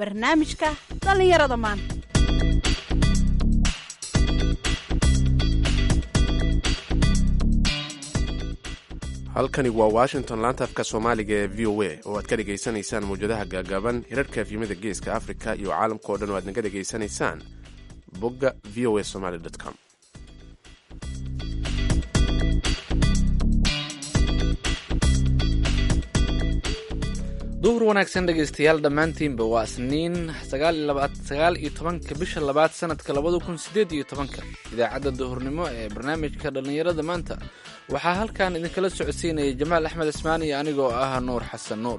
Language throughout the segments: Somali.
barnaamijka dhallinyarada maanta halkani waa washington laanta afka soomaaliga ee v o a oo aad ka dhegaysanaysaan mawjadaha gaagaaban hirarka efyimada geeska afrika iyo caalamka oo dhan oo aad naga dhegaysanaysaan bogga v o a somaly com duhur wanaagsan dhegaystayaal dhammaantiinba waa isniin sagaal iyo tobanka bisha labaad sanadka labada kun sideed iyo tobanka idaacadda duhurnimo ee barnaamijka dhallinyarada maanta waxaa halkan idinkala socodsiinaya jamaal axmed ismaan iyo anigoo ah nuur xasan nuur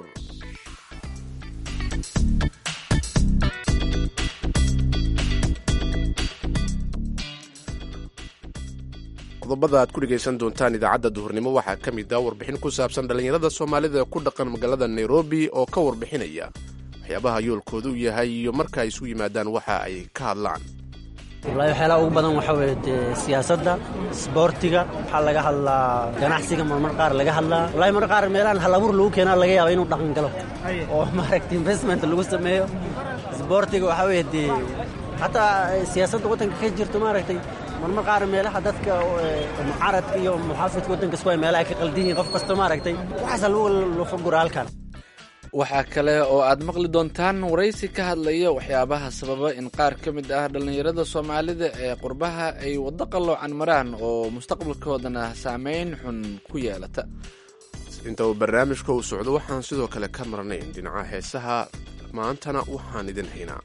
qodobada aad ku dhegaysan doontaan idaacadda duhurnimo waxaa ka mid ah warbixin ku saabsan dhallinyarada soomaalida ee ku dhaqan magaalada nairobi oo ka warbixinaya waxyaabaha yoolkoodu yahay iyo marka ay isu yimaadaan waxa ay ka hadlaan wallaahi waxyaalaha ugu badan waxaa weeye dee siyaasadda isboortiga waxaa laga hadlaa ganacsiga marmar qaar laga hadlaa wallahi marmar qaar meelahan hal abuur lagu keenaa laga yaaba inuu dhaqan galo oo maaragtay investment lagu sameeyo isboortiga waxaa weeye dee xataa siyaasadda waddanka ka jirto maaragtay marmar qaar meelaha dadka mucaaradka iyo muxaafidka waddanka isku ay meelaha ka qaldan yihiin qof kasta maaragtay waxaasa lagu gura halkan waxaa kale oo aad maqli doontaan waraysi ka hadlaya waxyaabaha sababa in qaar ka mid ah dhallinyarada soomaalida ee qurbaha ay waddo qalloocan maraan oo mustaqbalkoodana saameyn xun ku yeelata inta uu barnaamijka uu socdo waxaan sidoo kale ka marnayn dhinaca heesaha maantana waxaan idin haynaa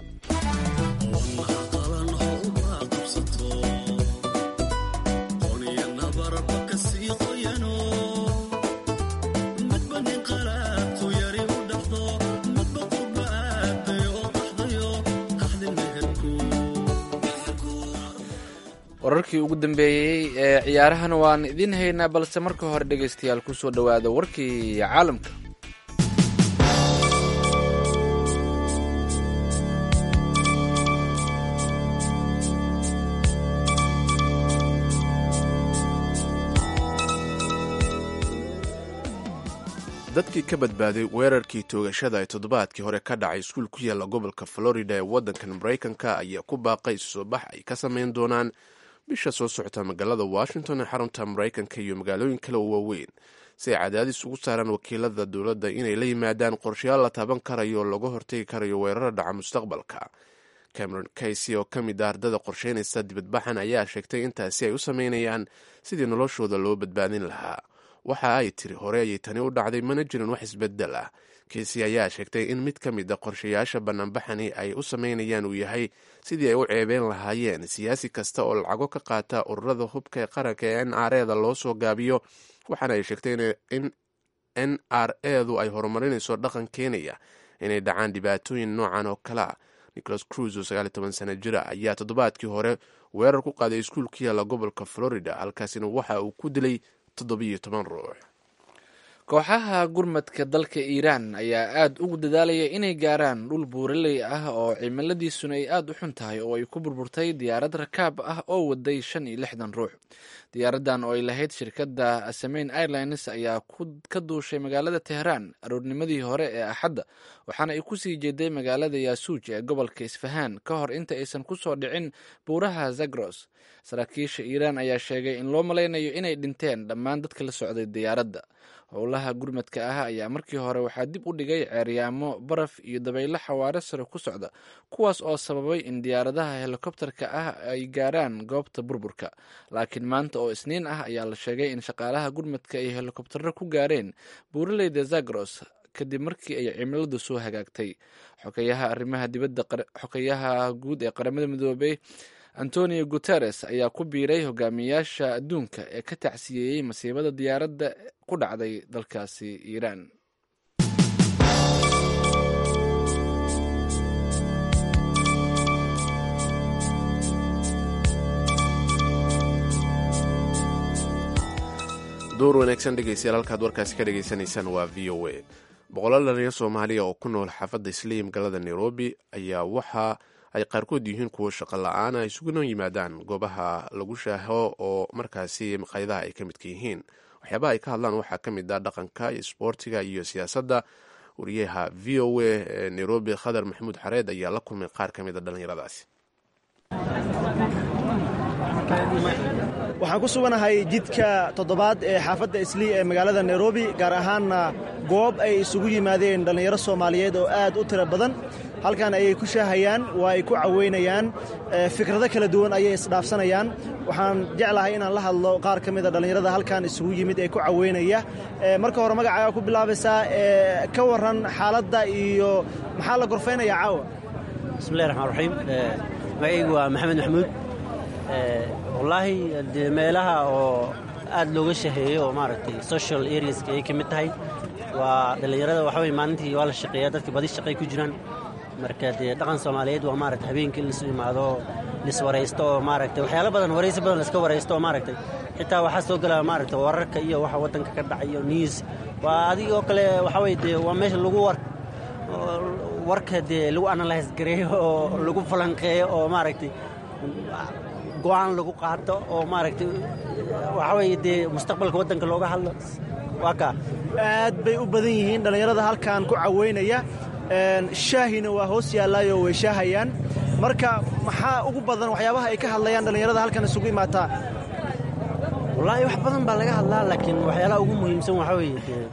wararkii ugu dambeeyey ee ciyaarahana waan idiin haynaa balse marka hore dhegaystayaal kusoo dhowaada warkii caalamka dadkii ka badbaaday weerarkii toogashada ee toddobaadkii hore ka dhacay iskuul ku yaalla gobolka florida ee waddankan maraykanka ayaa ku baaqay soo bax ay ka samayn doonaan bisha soo socota magaalada washington ee xarunta maraykanka iyo magaalooyin kale oo waaweyn si ay cadaadis ugu saaraan wakiilada dowladda inay la yimaadaan qorshayaal la taaban karayo oo laga hortegi karayo weerara dhaca mustaqbalka cameron kaysy oo ka mid ah ardada qorsheynaysa dibadbaxan ayaa sheegtay intaasi ay u sameynayaan sidii noloshooda loo badbaadin lahaa waxa ay tiri hore ayay tani u dhacday mana jirin wax isbedel ah keesi ayaa sheegtay in mid ka mid a qorshayaasha banaanbaxani ay u sameynayaan uu yahay sidii ay u ceebeen lahaayeen siyaasi kasta oo lacago ka qaata ururada hubka ee qaranka ee n r eda loo soo gaabiyo waxaana ay sheegtay in n r edu ay horumarinayso dhaqan keenaya inay dhacaan dhibaatooyin noocan oo kale a nicholas cruz oo sagaal iyo toban sana jira ayaa toddobaadkii hore weerar ku qaaday iskuul ku yaalla gobolka florida halkaasina waxa uu ku dilay toddobiyo toban ruux kooxaha gurmadka dalka iiraan ayaa aad ugu dadaalaya inay gaaraan dhul buuraley ah oo cimiladiisuna ay aada u xun tahay oo ay ku burburtay diyaarad rakaab ah oo waday shan iyo lixdan ruux diyaaradan oo ay lahayd shirkadda asameyn airlines ayaa ka duushay magaalada teheraan aroornimadii hore ee axadda waxaana ay kusii jeeday magaalada yaasuuj ee gobolka isfahaan ka hor inta aysan kusoo dhicin buuraha zagros saraakiisha iiraan ayaa sheegay in loo malaynayo inay dhinteen dhammaan dadka la socday diyaaradda howlaha gurmadka ah ayaa markii hore waxaa dib u dhigay ceeryaamo baraf iyo dabaylo xawaare sare ku socda kuwaas oo sababay in diyaaradaha helikobterka ah ay gaaraan goobta burburka laakiin maanta oo isniin ah ayaa la sheegay in shaqaalaha gurmadka ay helikobtero ku gaareen buuraleyda zagros kadib markii ay cimiladu soo hagaagtay xogeyaha arrimaha dibadda xogeyaha guud ee qaramada midoobay antonio guteres ayaa ku biiray hogaamiyaasha adduunka ee ka tacsiyeeyey masiibada diyaaradda ku dhacday dalkaasi iiraan door wanaagsan dhegeystayaal halkaad warkaasi ka dhegaysanaysaan waa v o a boqolaal dhalinyaro soomaaliya oo ku nool xaafadda isliim galada nairobi ayaa waxa ay qaarkood yihiin kuwo shaqo la-aan ay isuguna yimaadaan goobaha lagu shaaho oo markaasi maqaayadaha ay ka midka yihiin waxyaabaha ay ka hadlaan waxaa ka mid ah dhaqanka isboortiga iyo siyaasadda wariyaha v o a ee nairobi khadar maxamuud xareed ayaa la kulmay qaar ka mid a dhallinyaradaasi waxaan ku suganahay jidka toddobaad ee xaafadda islii ee magaalada nairobi gaar ahaanna goob ay isugu yimaadeen dhallinyaro soomaaliyeed oo aad u tiro badan halkan ayay ku shaahayaan waa ay ku caweynayaan fikrado kala duwan ayay isdhaafsanayaan waxaan jeclahay inaan la hadlo qaar ka mida dhallinyarada halkan isugu yimid ee ku caweynaya marka hore magacaaga ku bilaabaysaa ka waran xaaladda iyo maxaa la gorfaynayaa caawa bismillahi raxmaan raxiim magacaygu waa maxamed maxamuud wallaahi dee meelaha oo aad looga shaheeyo oo maaragtay social areaska ay ka mid tahay waa dhallinyarada waxa weye maalintii waa la shaqeeyaa dadka badi shaqay ku jiraan marka dee dhaqan soomaaliyeed waa maaragtay habeenkii in laisu imaado liswaraysto oo maaragtay waxyaalo badan waraysi badan laiska waraysto oo maaragtay xitaa waxaa soo gelaa maaragtay wararka iyo waxa waddanka ka dhacay iyo news waa adigoo kale waxa weye dee waa meesha lagu war warka dee lagu analyse gareeyo oo lagu falanqeeyo oo maaragtay go-aan lagu qaato oo maaragtay waxa weye dee mustaqbalka waddanka looga hadlo waa kaa aad bay u badan yihiin dhallinyarada halkan ku caweynaya shaahina waa hoos yaallaayo way shaahayaan marka maxaa ugu badan waxyaabaha ay ka hadlayaan dhallinyarada halkan isugu imaataa wallaahi wax badan baa laga hadlaa laakiin waxyaalaha ugu muhiimsan waxaa weeye dee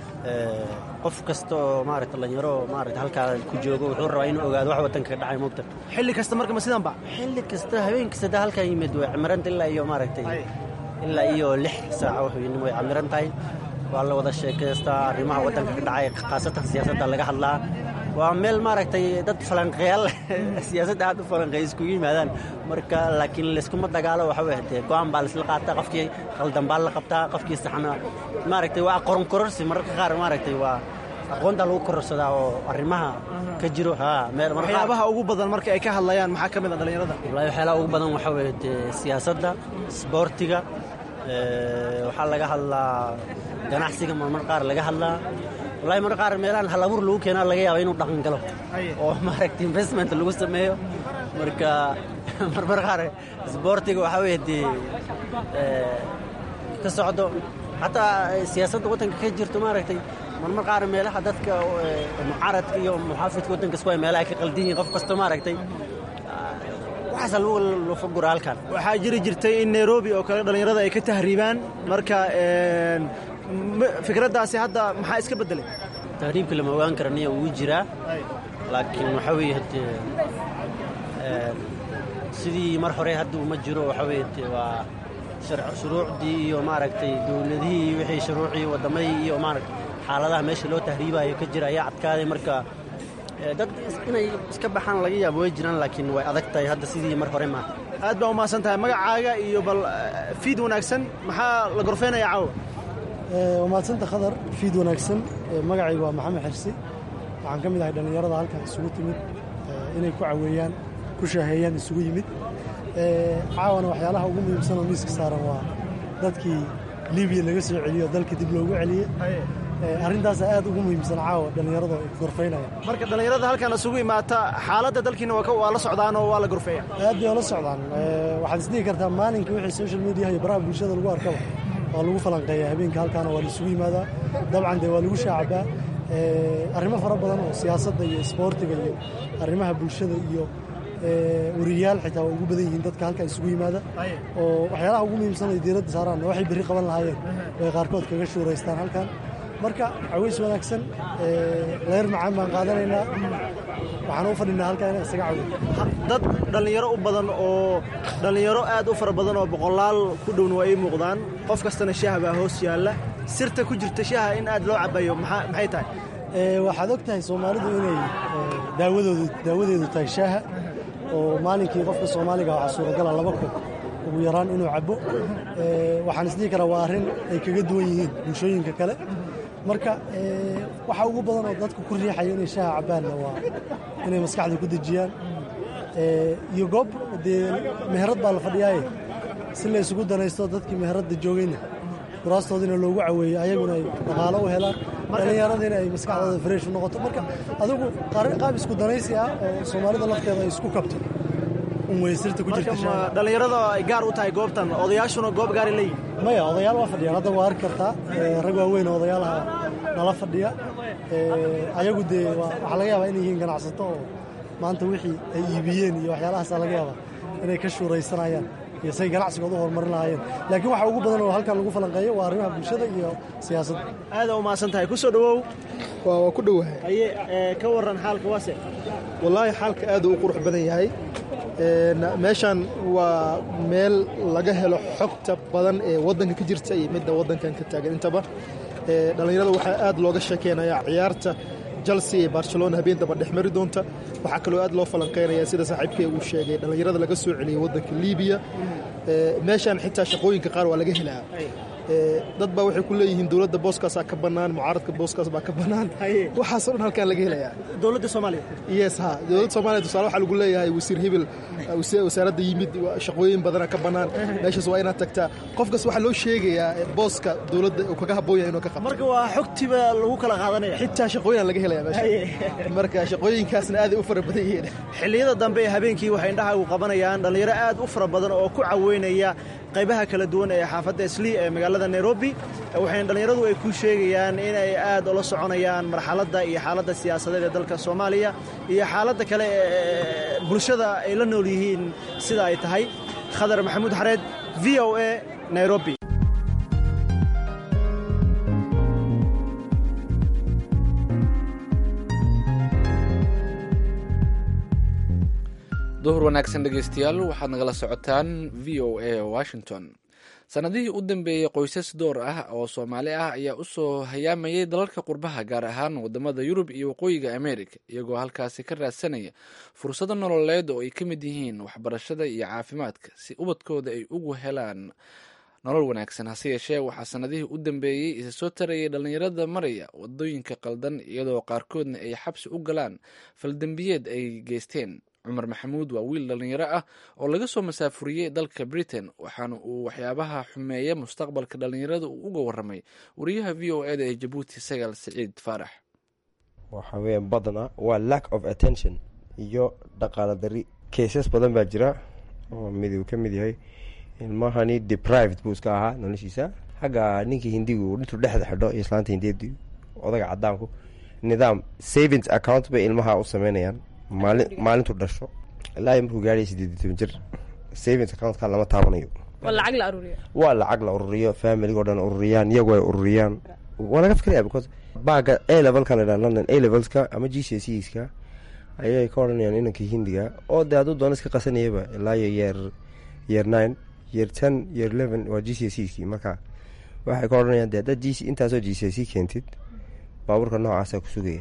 qof kasta oo maaragta dhallinyaro maaragta halkaa ku joogo wuxuu rabaa inuu ogaado wax waddanka ka dhacay moogta xilli kasta marka ma sidanba xilli kasta habeen kasta daa halkan yimid way camiranta ilaa iyo maaragtay ilaa iyo lix saaca waxweynimo way camiran tahay waa la wada sheekaystaa arrimaha waddanka ka dhacay khaasatan siyaasadda laga hadlaa waa meel maaragtay dad falanqeyaal siyaasadda aad u falanqeeya iskugu yimaadaan marka laakiin layskuma dagaalo waxa weye dee go-aan baa laisla qaataa qofkii khaldan baa la qabtaa qofkii saxna maaragtay waa aqoon kororsi mararka qaar maaragtay waa aqoontaa lagu kororsadaa oo arrimaha ka jiro haa meel waxyaabaha ugu badan marka ay ka hadlayaan maxaa ka mid a dhallinyarada wallahi waxyaalaha ugu badan waxaa weye dee siyaasadda isboortiga waxaa laga hadlaa ganacsiga marmar qaar laga hadlaa wallahi mar qaar meelahan halabuur lagu keenaa laga yaaba inuu dhaqan galo oo maaragtay investment lagu sameeyo marka marmar qaar isboortiga waxaa weye dee ka socdo xataa siyaasadda waddanka ka jirto maaragtay marmar qaar meelaha dadka mucaaradka iyo muxaafidka waddanka isku hay meelaha ka qaldan yihiin qof kasto maaragtay waxaasa lagu lofagura halkan waxaa jiri jirtay in nairobi oo kale dhallinyarada ay ka tahriibaan marka fikraddaasi hadda maxaa iska beddelay tahriibka lama ogaan karaniya wuu jiraa laakiin waxaa weeye hade sidii mar hore hadda uma jiro waxaa weye de waa shuruucdii iyo maaragtay dowladihii wixii shuruucii waddamadii iyo maaragtay xaaladaha meesha loo tahriibayo ka jira ayaa adkaaday marka dad inay iska baxaan laga yaabo way jiraan laakiin way adag tahay hadda sidii mar hore maaha aad baa umahadsan tahay magacaaga iyo bal fiid wanaagsan maxaa la gorfeynayaa caawa waa mahadsanta khadar fiid wanaagsan magacaygu waa maxamed xirsi waxaan ka mid ahay dhallinyarada halkan isugu timid inay ku caweeyaan ku shaaheeyaan isugu yimid caawana waxyaalaha ugu muhiimsan oo miiska saaran waa dadkii libiya laga soo celiyo dalka dib loogu celiyey arrintaasa aad ugu muhiimsan caawa dhallinyarada ay gorfaynayaan marka dhallinyarada halkan isugu imaata xaaladda dalkiina waa la socdaan oo waa la gorfeeya aad bay ola socdaan waxaad isdhihi kartaa maalinka wixii social mediaha iyo baraha bulshada lagu arkaba waa lagu falanqeeyaa habeenka halkaana waa la isugu yimaadaa dabcan dee waa lagu shaacabaa arrimo fara badan oo siyaasadda iyo isboortiga iyo arrimaha bulshada iyo wariyayaal xitaa waa ugu badan yihiin dadka halkan isugu yimaada oo waxyaalaha ugu muhiimsan ay diiradda saaraan waxay berri qaban lahaayeen bay qaarkood kaga shuuraystaan halkan marka caways wanaagsan leer macaan baan qaadanaynaa waxaan u fadhinaa halkan inaan isaga cawiy dad dhallinyaro u badan oo dhallinyaro aad u fara badan oo boqolaal ku dhowna waa ii muuqdaan qof kastana shaah baa hoos yaalla sirta ku jirta shaaha in aad loo cabayo maxay tahay waxaad og tahay soomaalidu inay daawadoodu daawadeedu tahay shaaha oo maalinkii qofka soomaaliga waxaa suuragala laba koob ugu yaraan inuu cabbo waxaan isdhihi karaa waa arrin ay kaga duwan yihiin bulshooyinka kale marka waxa ugu badan oo dadku ku riixaya inay shaaha cabbaanna waa inay maskaxda ku dejiyaan iyo goob dee meherad baa la fadhiyaaye si la isugu danaysto dadkii meheradda joogayna kuraastoodina loogu caweeyo ayaguna ay dhaqaalo u helaan dhallinyaradina ay maskaxdooda fresh u noqoto marka adigu qaab isku danaysi ah oo soomaalida lafteeda ay isku kabto unweysirta ku jirta dhallinyarada ay gaar u tahay goobtan odayaashuna goob gaara leeyihin maya odayaal waa fadhiyaan hadda waa arki kartaa rag waaweyn oo odayaalaha nala fadhiya ayagu dee waxaa laga yaabaa inay yihiin ganacsato oo maanta wixii ay iibiyeen iyo waxyaalahaasa laga yaabaa inay ka shuuraysanayaan iyo say ganacsigooda u horumarin lahaayeen laakiin waxa ugu badan oo halkan lagu falanqeeyo waa arrimaha bulshada iyo siyaasadda aada u mahadsan tahay ku soo dhowow waa ku dhowahay haye ka warran xaalka waase wallaahi xaalka aad u qurux badan yahay meeshan waa meel laga helo xogta badan ee waddanka ka jirta iyo midda waddankan ka taagan intaba dhallinyarada waxaa aad looga sheekeynayaa ciyaarta chelsea ee barcelona habeen daba dhex mari doonta waxaa kaloo aad loo falanqeynaya sida saaxiibkee uu sheegay dhallinyarada laga soo celiyey waddanka libiya meeshan xitaa shaqooyinka qaar waa laga helaa dad baa waxay ku leeyihiin dowladda booskaasaa ka bannaan mucaaradka booskaas baa ka bannaan waxaasoo dhan halkaan laga helayaa dowladda soomaaliya yes ha dowladda soomaaliya tusaale waxaa lagu leeyahay wasiir hebel wasaaradda yimid shaqooyin badana ka bannaan meeshaas waa inaad tagtaa qofkas waxaa loo sheegayaa booska dowladda uu kaga habboon yahay inuu ka qabto marka waa xogtiba lagu kala qaadanaya xitaa shaqooyin laga helaya meesha marka shaqooyinkaasna aaday u fara badan yihiin xilliyada dambe ee habeenkii waxay indhahaagu qabanayaan dhallinyaro aad u fara badan oo ku caweynaya qaybaha kala duwan ee xaafadda islii ee magaalada nairobi waxayna dhallinyaradu ay ku sheegayaan inay aad ula soconayaan marxaladda iyo xaaladda siyaasadeed ee dalka soomaaliya iyo xaaladda kale ee bulshada ay la nool yihiin sida ay tahay khadar maxamuud xareed v o a nairobi duhur wanaagsan dhegeystayaal waxaad nagala socotaan v o a washington sanadihii u dambeeyey qoysas door ah oo soomaali ah ayaa usoo hayaamayay dalalka qurbaha gaar ahaan wadamada yurub iyo waqooyiga america iyagoo halkaasi ka raadsanaya fursado nololeed oo ay ka mid yihiin waxbarashada iyo caafimaadka si ubadkooda ay ugu helaan nolol wanaagsan hase yeeshee waxaa sanadihii u dambeeyey isa soo tarayay dhallinyarada maraya wadooyinka qaldan iyadoo qaarkoodna ay xabsi u galaan faldembiyeed ay geysteen cumar maxamuud waa wiil dhallinyaro ah oo laga soo masaafuriyey dalka britain waxaana uu waxyaabaha xumeeya mustaqbalka dhallinyarada uu uga waramay wariyaha v o eda ee jabuuti sagaal siciid faarax waxa weya badna waa lack of attention iyo dhaqaala dari kaysas badan baa jira oo mid uu ka mid yahay ilmahani deprived buu iska ahaa noloshiisa xagga ninkii hindigu dhintuu dhexda xidho iyo islaanta hindiyadu odaga cadaanku nidaam savings account bay ilmaha u sameynayaan maali maalintu dhasho ilaa markuu gaadhay sideed iyo toban jir savings accountka lama taabanayo waa lacag la aruuriyo waa lacag la ururiyo familigo dhan ururiyaan iyagu ay ururiyaan waa laga fikiraya because baaga a levelka la dhaha london a levelska ama g c c ska ayay ka odhanayaan inankii hindiga oo dee hadduu doona iska qasanayaba ilaa iyo yeer yeer nine yeer ten yeer eleven waa g c c kii marka waxay ka odhanayaan de haddaad g c intaasoo g c c keentid baabuurka noocaasa ku sugaya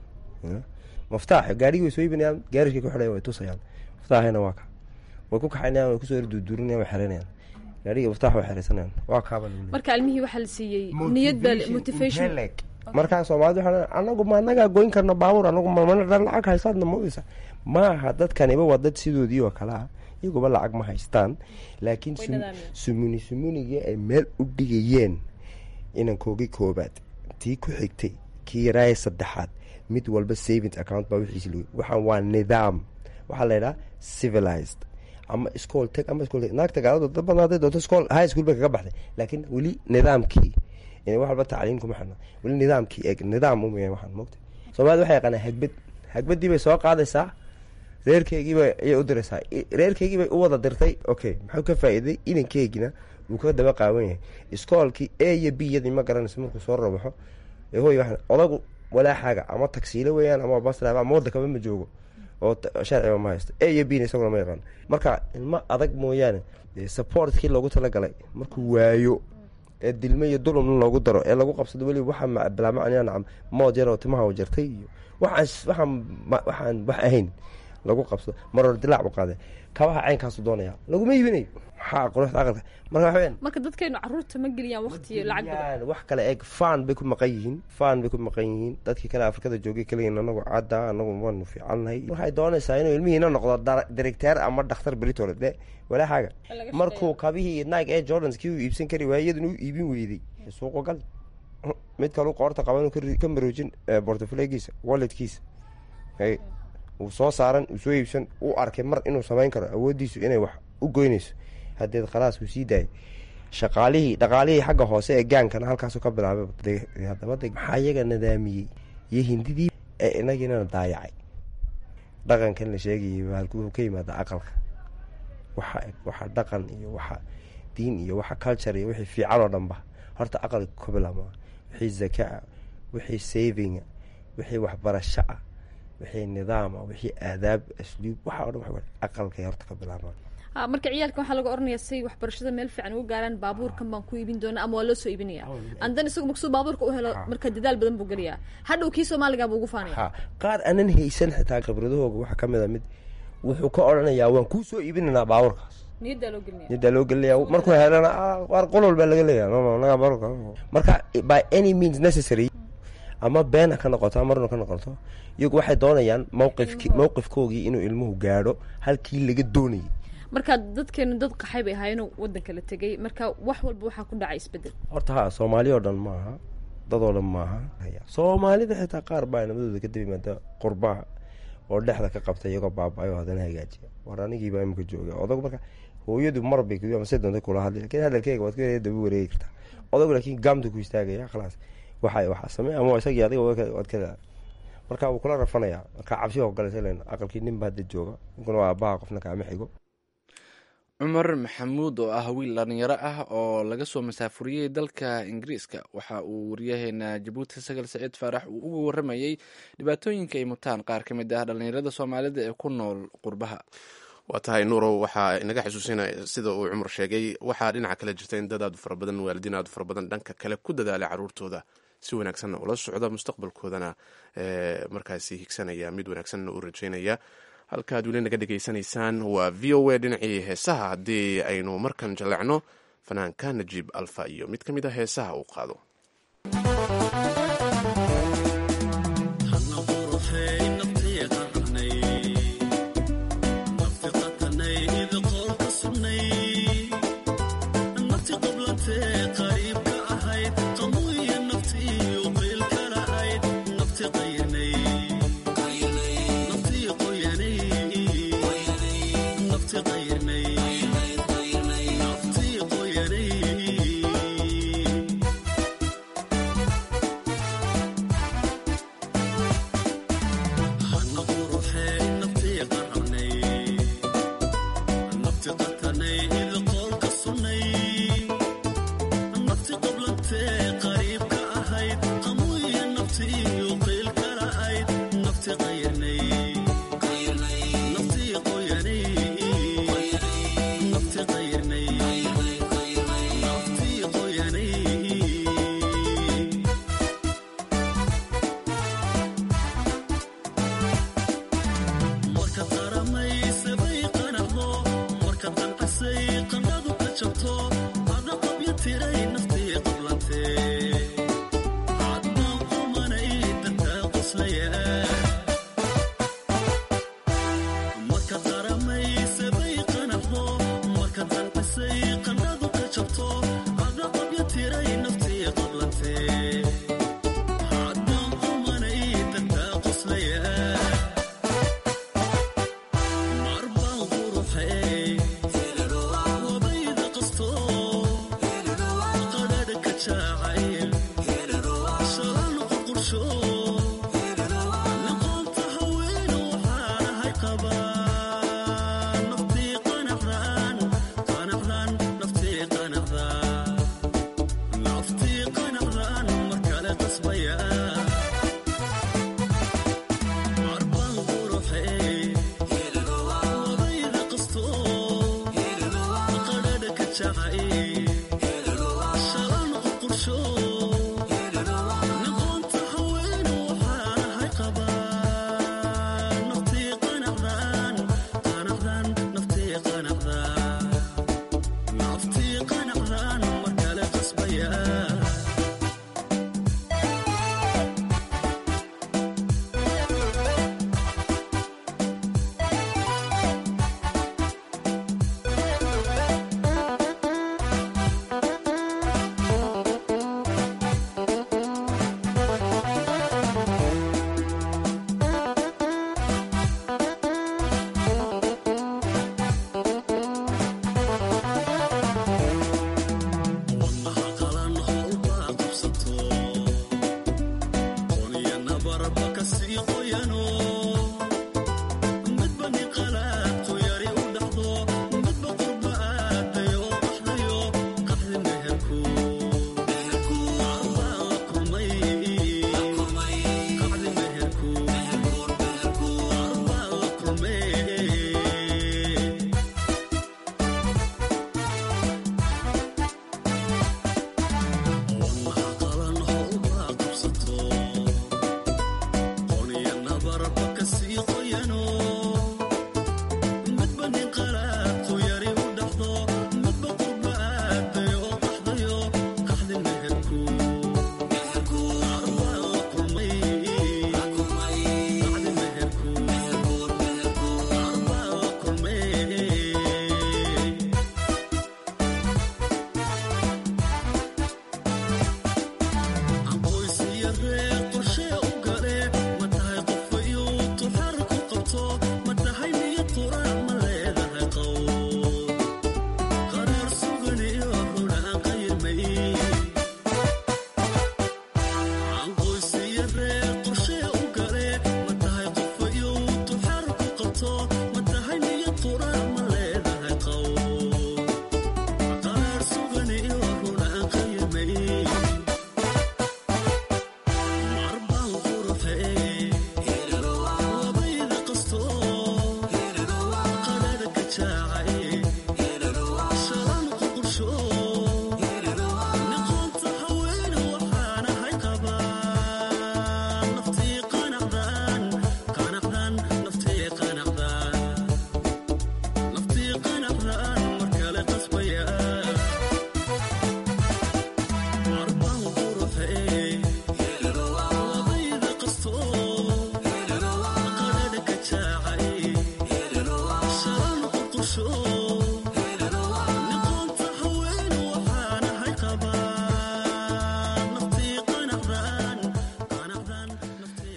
maftaax gaarigii way soo iibinayaan gaarishkay ku xidhayan way tusayaan maftaaxina waa ka way ku kaxaynayaan way kusoo duuduurinayaan way xereynayaan gaarigii maftaax way xereysanayaan waa kaaba marka ilmihii waxaa la siiyey niyad baa motivation markaa soomaalida waxaa anagu ma anagaa goyn karna baabuur anagu mamana dhan lacag haystaadna moodaysa maaha dadkaniba waa dad sidoodii oo kale ah iyaguba lacag ma haystaan laakiin sumuni sumunigii ay meel u dhigayeen inankoogii koobaad tii ku xigtay kii yaraaya saddexaad mid walba savings account baa wixiisi log waxaan waa nidaam waxaa la yidhaha civilized ama school tag ama school tag naagta gaaladu dad badan hadday doonto school high school bay kaga baxday laakiin weli nidaamkii wax walba tacliim kuma xirna weli nidaamkii eg nidaam umaya waxaan moogta soomaalida waxay yaqaanaa hagbad hagbadii bay soo qaadaysaa reerkeygiiba ayay u diraysaa reerkeygii bay u wada dirtay okay maxuu ka faa'iiday inankeygina wuu ka daba qaawan yahay iskoolkii a iyo b yadii ma garanayso markuu soo rabaxo hoy waxaan odagu walaaxaaga ama tagsiilo weeyaan ama basraaba ama waddankaba ma joogo oo sharciba ma haysto a iyo b na isaguna ma yaqaan marka ilmo adag mooyaane supportkii loogu talagalay markuu waayo ee dilme iyo dulumna loogu daro ee lagu qabsado weliba waxaa bilaamacnaya nacam mood yaroo timaha u jartay iyo waxaan waxaan waxaan wax ahayn lagu qabsado maror dilaac u qaade kabaha caynkaasu doonaya laguma iibinayo maxaa quruxda aqalka marka waxa weyaan marka dadkaynu caruurta ma geliyaan waqti iyo lacag badan wax kale eeg fan bay ku maqan yihiin fan bay ku maqan yihiin dadkii kale afrikada joogay kaligiin anagu cadda anagu waanu fiicannahay waxay doonaysaa inuu ilmihiina noqdo directeer ama dhakhtar beritole de walaaxaaga markuu kabihii nike ee jordans kii uu iibsan kari waayey iyaduna u iibin weyday suuqo gal mid kalu qoorta qaba inuu ka maroojin bortoflegiisa walletkiisa uu soo saaran uu soo iibsan uu arkay mar inuu samayn karo awooddiisu inay wax u goynayso hadeed khalaas uu sii daayay shaqaalihii dhaqaalihii xagga hoose ee gaankana halkaasu ka bilaabay hadaba de maxaa iyaga nadaamiyey iyo hindidii ee inagiinana daayacay dhaqankan la sheegayay halkuu ka yimaada aqalka waxa waxa dhaqan iyo waxa diin iyo waxa culture iyo wixii fiican oo dhanba horta aqalka ka bilaabma wixii zakaa wixii savinga wixii waxbarasho ah wixii nidaama wixii aadaab asluub waxa o dhan aqalkay horta ka bilaabmaan marka ciyaalka waxaa laga oranaya say waxbarashada meel fiican uga gaaraan baabuurkan baan ku iibin doona ama waa loo soo iibinaya andan isagu maksuu baabuurka u helo marka dadaal badan buu geliyaa hadhow kii soomaaliga buu ugu faanaya qaar aanan haysan xitaa khibradahooga waxaa kamid a mid wuxuu ka odhanayaa waan kuu soo iibinaynaa baabuurkaas niyaddaa loo gelinaya niyaddaa loo gelinaya markuu helana qaar qolol baa laga leeyahay naga baabuurka marka by any means necessary ama beena ka noqoto ama marna ka noqoto iyagu waxay doonayaan mawqifki mawqifkoogii inuu ilmuhu gaadho halkii laga doonayay marka dadkeenu dad qaxay bay ahaayeenoo wadanka la tegay marka wax walba waxaa ku dhacay isbedel horta ha soomaali oo dhan maaha dadoo dhan maaha soomaalida xitaa qaar baa nimadooda kadib yimaada qurbaha oo dhexda ka qabta iyagoo baaba-ayo haddana hagaajiya war anigiibaa imika jooga odag marka hooyadu marbay se doonta kula hadlay lakin hadalkeyga waad ka daba wareegi kartaa odag laakiin gaamta ku istaagaya khalaas waxa waxaa samey ama isagii adiga waad ka marka wuu kula rafanaya marka cabsi oo galaysa len aqalkii ninba hadda jooga ninkuna waa abaha qofna kaama xigo cumar maxamuud oo ah wiil dhalinyaro ah oo laga soo masaafuriyey dalka ingiriiska waxa uu waryaheena jabuuti sagal saciid faarax uu uga waramayey dhibaatooyinka ay mutaan qaar ka mid ah dhalinyarada soomaalida ee ku nool qurbaha waa tahay nuurow waxaa inaga xusuusinaya sida uu cumar sheegay waxaa dhinaca kale jirta in dad aad u fara badan waalidiin aad u fara badan dhanka kale ku dadaalay caruurtooda si wanaagsanna ula socda mustaqbalkoodana markaasi higsanaya mid wanaagsanna u rajeynaya halkaad weli naga dhegaysanaysaan waa v o a dhinacii heesaha haddii aynu markan jallecno fanaanka najiib alfa iyo mid ka mid a heesaha uu qaado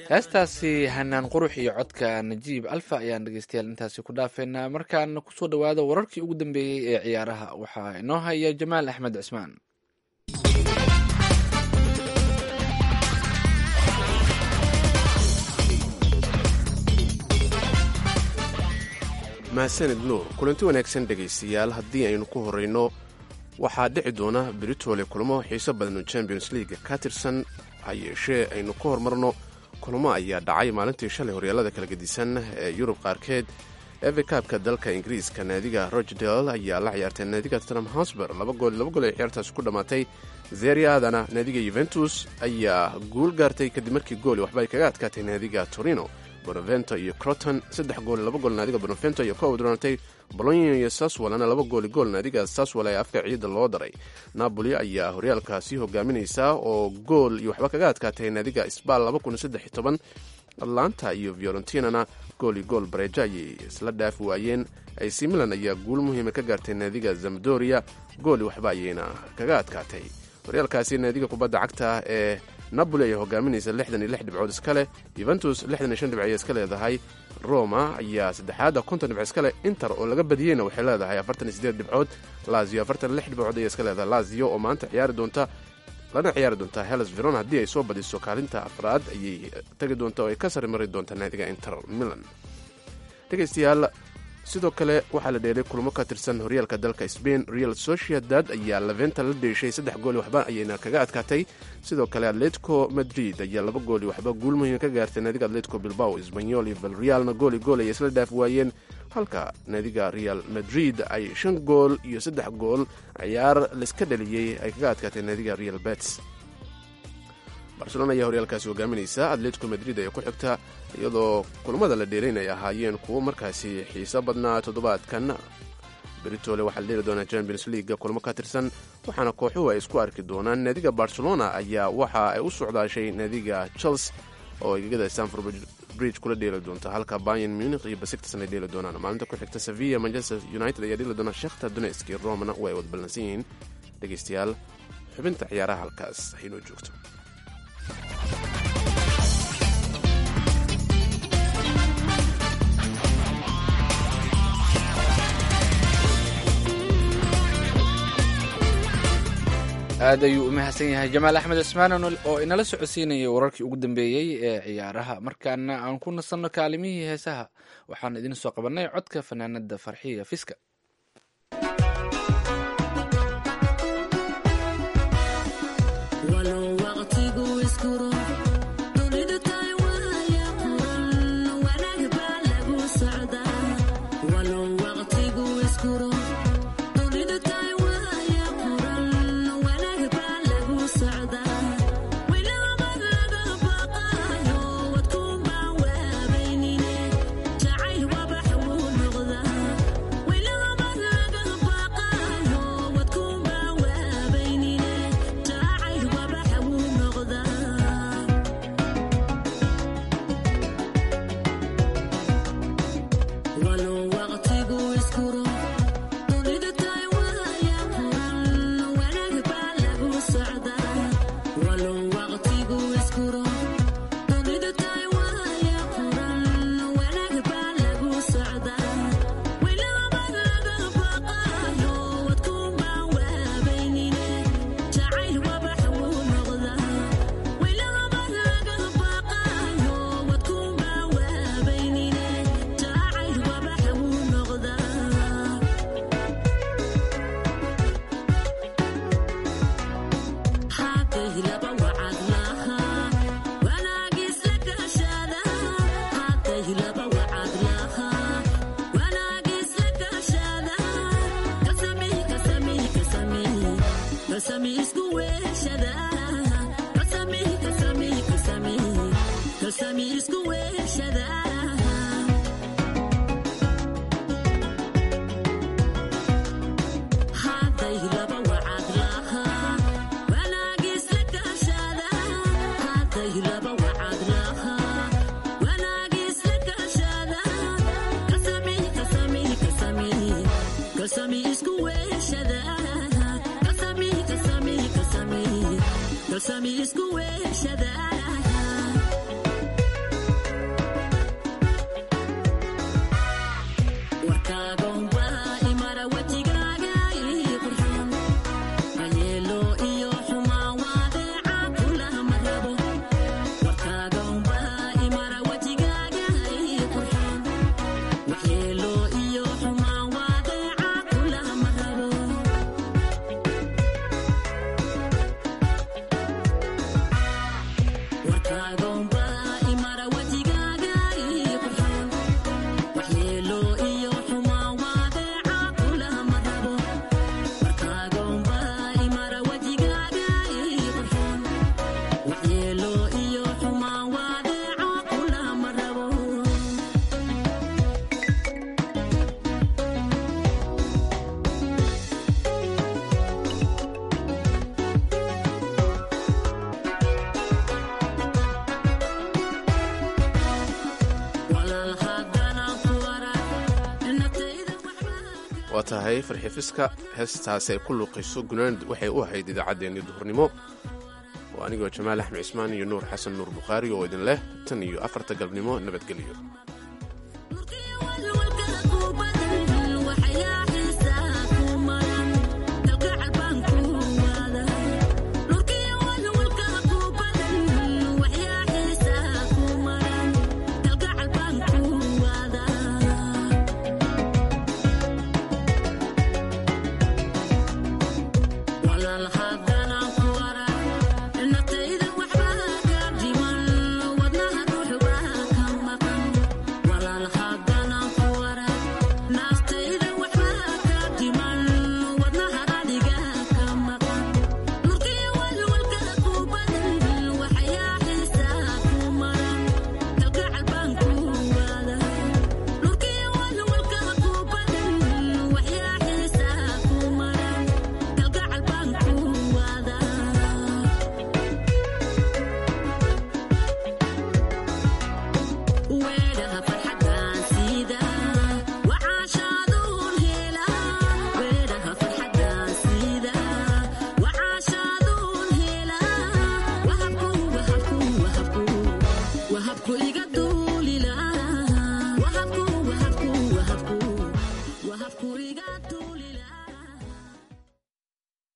heestaasi hanaan qurux iyo codka najiib alfa ayaan dhegeystayaal intaasi ku dhaafeynaa markaana kusoo dhawaada wararkii ugu dambeeyey ee ciyaaraha waxaa inoo haya jamaal axmed cismaan mahadsanid nuur kulanti wanaagsan dhegaystayaal haddii aynu ku horrayno waxaa dhici doona britole kulamo xiiso badan oo champions leaga ka tirsan ha yeeshee aynu ka hormarno kulamo ayaa dhacay maalintii shalay horyaalada kala gedisan ee yurub qaarkeed eve kaabka dalka ingiriiska naadiga rochdale ayaa la ciyaartay naadiga tottenham hosber laba gool laba gool ay ciyaartaasi ku dhammaatay zeriadana naadiga yuventus ayaa guul gaartay kadib markii gooli waxba ay kaga adkaatay naadiga torino bonavento iyo croton saddex gool laba gool naadiga bonavento iyo ka wadroonatay bolonia iyo saswalana laba gooli gool naadiga saswal ee afka ciidda loo daray napoli ayaa horyaalkaasi hogaaminaysa oo gool iyo waxba kaga adkaatay naadiga sbal atlanta iyo fiorentinana gool iyo gool bareejo ayay isla dhaafi waayeen ac milan ayaa guul muhiima ka gaartay naadiga zamdoria gooli waxba ayayna kaga adkaatay horyaalkaasi naadiga kubadda cagta ee napoli ayaa hogaaminaysa lixdan iyo lix dhibcood iskale yuventus lixdan iyo shan dhibc ayay iska leedahay roma ayaa saddexaadda konton dhibc iskale inter oo laga badiyeyna waxay leedahay afartan iyo sideed dhibcood lazio afartan lix dhibcood ayay iska leedahay lazio oo maanta ciyaari doonta lana ciyaari doontaa heles veron haddii ay soo badiso kaalinta afraad ayay tagi doonta oo ay ka sari mari doontaa naadiga inter milan dhegaystayaal sidoo kale waxaa la dheelay kulmo ka tirsan horyaalka dalka sbain real sociedad ayaa leventa la dheeshay saddex gooli waxba ayayna kaga adkaatay sidoo kale atletico madrid ayaa laba gooli waxba guul muhiima ka gaartay naadiga atletico bilbao sbanyol iyo valrealna gooli gool ayay isla dhaaf waayeen halka naadiga real madrid ay shan gool iyo saddex gool ciyaar laiska dhaliyey ay kaga adkaatay naadiga real bets barcelona ayaa horyaalkaasi hogaaminaysa atletico madrid ayaa ku xigta iyadoo kulamada la dheelayn ay ahaayeen kuwo markaasi xiiso badnaa toddobaadkan britole waxaa la dheeli doonaa champions leaga kulmo ka tirsan waxaana kooxuhu ay isku arki doonaan naadiga barcelona ayaa waxa ay u socdaashay naadiga chels oo egegada stanford bridge kula dheeli doonta halka bayan munich iyo basiktasn ay dheeli doonaan maalinta ku xigta sevilla manchester united ayaa dheeli doona shekhta donetsk iyo romana way wad ballansan yihiin dhegaystayaal xubinta ciyaaraha halkaas haynoo joogto aad ayuu u mahadsan yahay jamaal axmed cismaan oo inala socodsiinayay wararkii ugu dambeeyey ee ciyaaraha markaana aan ku nasanno kaalimihii heesaha waxaan idin soo qabannay codka fanaanada farxiya fiska Haday laba wacad lahaa wanaagis la gasha waa tahay farxifiska heestaasi ay ku luuqayso gunaand waxay u ahayd idaacaddeenii duhurnimo oo anigoo jamaal axmed cismaan iyo nuur xasan nuur bukhaari oo idin leh tan iyo afarta galabnimo nabadgelyo